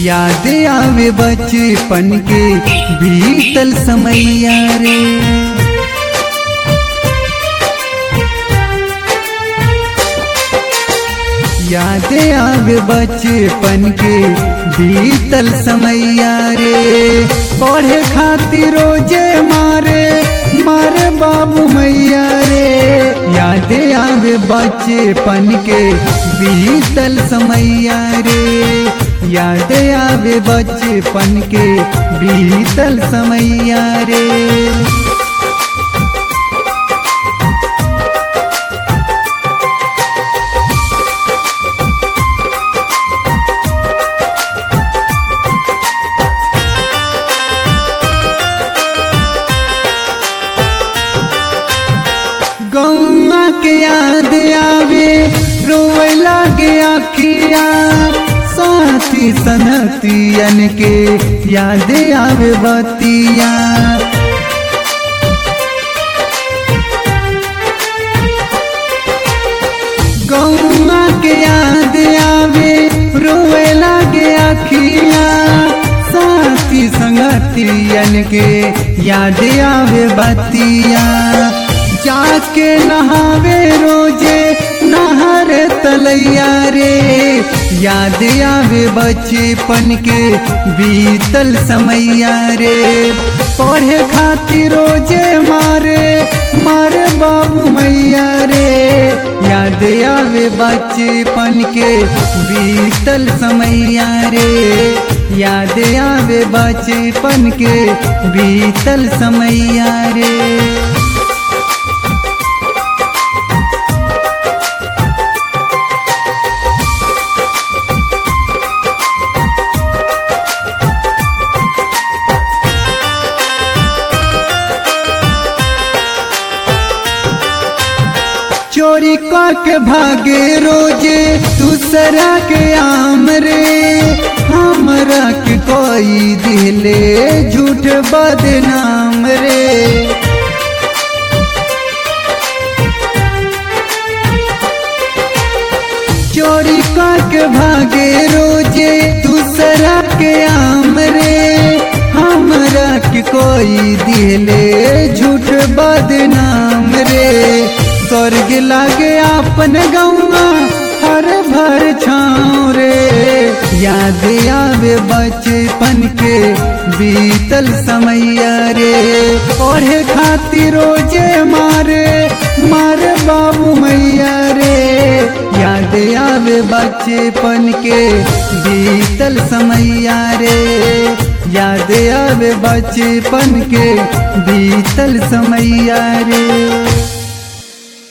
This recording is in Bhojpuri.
याद आवे बचपन के बीतल समैया रे याद आवे बचपन के बीतल समैया रे पढ़े खातिर रोजे मारे मारे बाबू मैया रे याद आवे बचपन के बीतल समैया रे याद आवे बचपन के बीतल समैया रे गौआ के याद आवे रोए लागे आखिया साथी सनतियन के याद आवे बतिया गौआ के याद आवे रोए लागे आखिया साथी संगतियन के याद आवे बतिया जाके नहावे रोजे नहर तलैया रे याद आवे बचपन के बीतल समैया रे पढ़े खातिर रोजे मारे मारे बाबू मैया रे याद आवे बचपन के बीतल समैया रे याद आवे बचपन के बीतल समैया रे चोरी के भागे रोजे दूसरा के आम रे हमरा के कोई दिले झूठ बदनाम रे चोरी के भागे रोजे दूसरा के आम रे हमरा के कोई दिले झूठ बदनाम रे स्वर्ग लागे अपन गौआ हर भर छाँव रे याद आवे बचपन के बीतल समैया रे पढ़े खातिर रोजे मारे मारे बाबू मैया रे याद आवे बचपन के बीतल समैया रे याद आवे बचपन के बीतल समैया रे